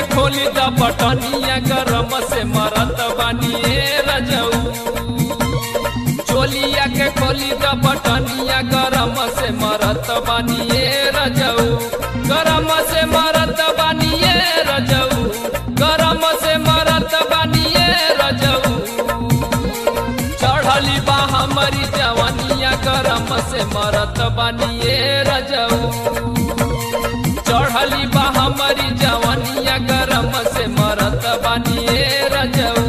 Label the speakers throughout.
Speaker 1: खोली द बटनिया गरम से मरत बानिए रजऊ चोलिया के खोली द बटनिया गरम से मरत बानिए रजऊ गरम से मरत बानिए रजऊ गरम से मरत बानिए रजऊ चढ़ली बा हमारी जवानिया गरम से मरत बानिए रजऊ चढ़ली बा हमारी जवानिया गरम से मरत बानिए रजऊ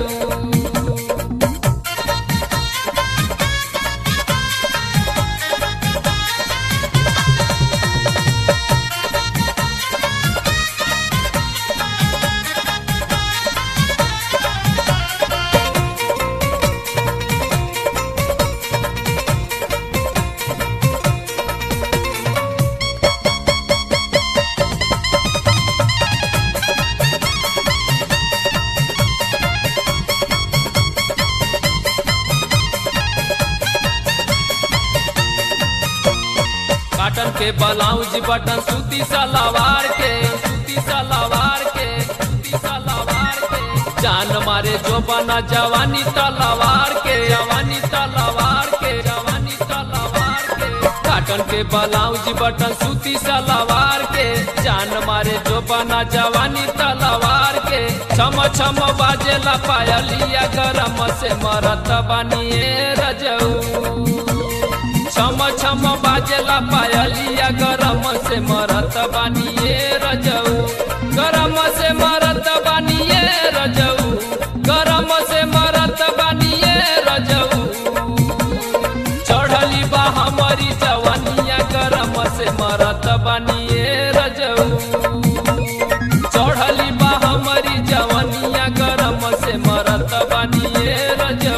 Speaker 1: काटन के ब्लाउज बटन सूती सलवार के सूती सलवार के सूती सलवार के जान मारे जो बना जवानी तलवार के जवानी तलवार के जवानी तलवार के काटन के ब्लाउज बटन सूती सलवार के जान मारे जो बना जवानी तलवार के छम छम बाजेला पायलिया गरम से मरत बानिए रजऊ छम छम बाजेला पायलिया गरम से मरत बानिए रजऊ गरम से मरत बानिए रजऊ गरम से मरत बानिए रजऊ चढ़ली बा हमारी जवानिया गरम से मरत बानिए रजऊ चढ़ली बा हमारी जवानिया गरम से मरत बानिए रजऊ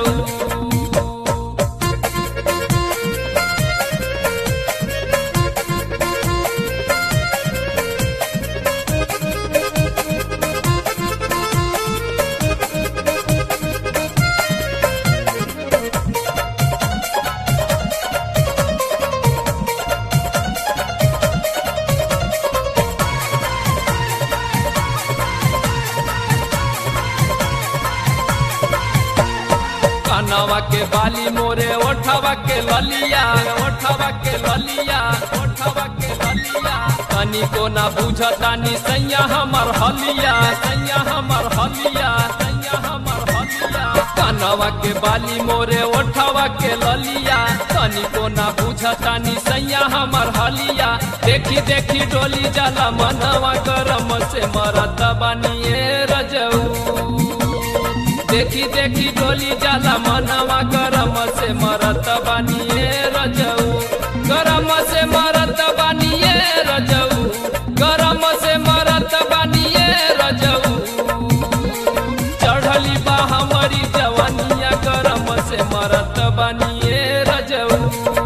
Speaker 1: कनवा के बाली मोरे ओठवा के ललिया ओठवा के ललिया ओठवा के ललिया तनी को ना बुझतानी सैया हमर हलिया सैया हमर हलिया सैया हमर हलिया कनवा के बाली मोरे ओठवा के ललिया तनी को ना बुझतानी सैया हमर हलिया देखी देखी डोली जाला मनवा गरम से मरत बानिए रजऊ देखी देखी डोली जाला मनवा गरम से मरत बानिए रजऊ गरम से मरत बानिए रजऊ गरम से मरत बानिए रजऊ चढ़ली बा हमारी जवानिया गरम से मरत बानिए रजऊ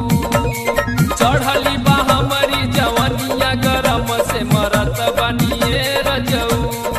Speaker 1: चढ़ली बा हमारी जवानिया गरम से मरत बानिए रजऊ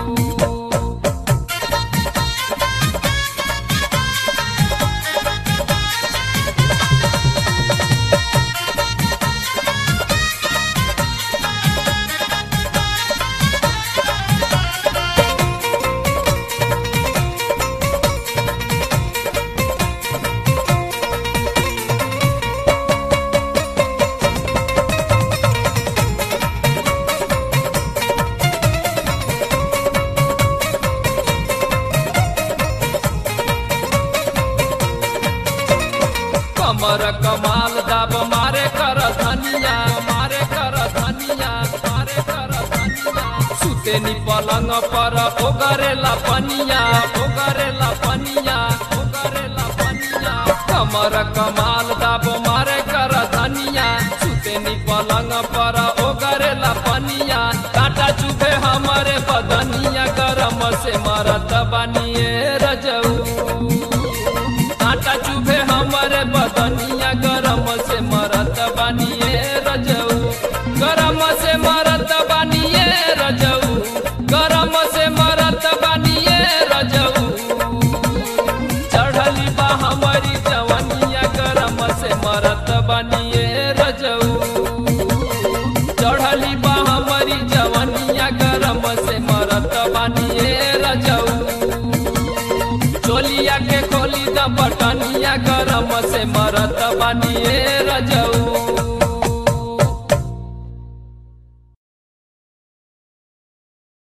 Speaker 1: कमर कमाल दाब मारे कर धनिया मारे कर धनिया मारे कर धनिया सुतेनी पलंग पर ओगरेला पनिया ओगरेला पनिया ओगरेला पनिया कमर कमाल दाब मारे कर धनिया सुतेनी पलंग पर ओगरेला पनिया काटा चुभे हमारे बदनिया गरम से मरत बनिए रजऊ काटा चुभे हमारे बदनिया गरम से मरत बानिए रजऊ गरम से मरत बानिए रजऊ गरम से मरत बानिए रजऊ चढ़ली बा हमारी जवनिया गरम से मरत बानिए रजऊ चढ़ली बा हमारी जवनिया गरम से मरत बानिए चोलिया के खोली द बटनिया गरम से मरत बानिए रजऊ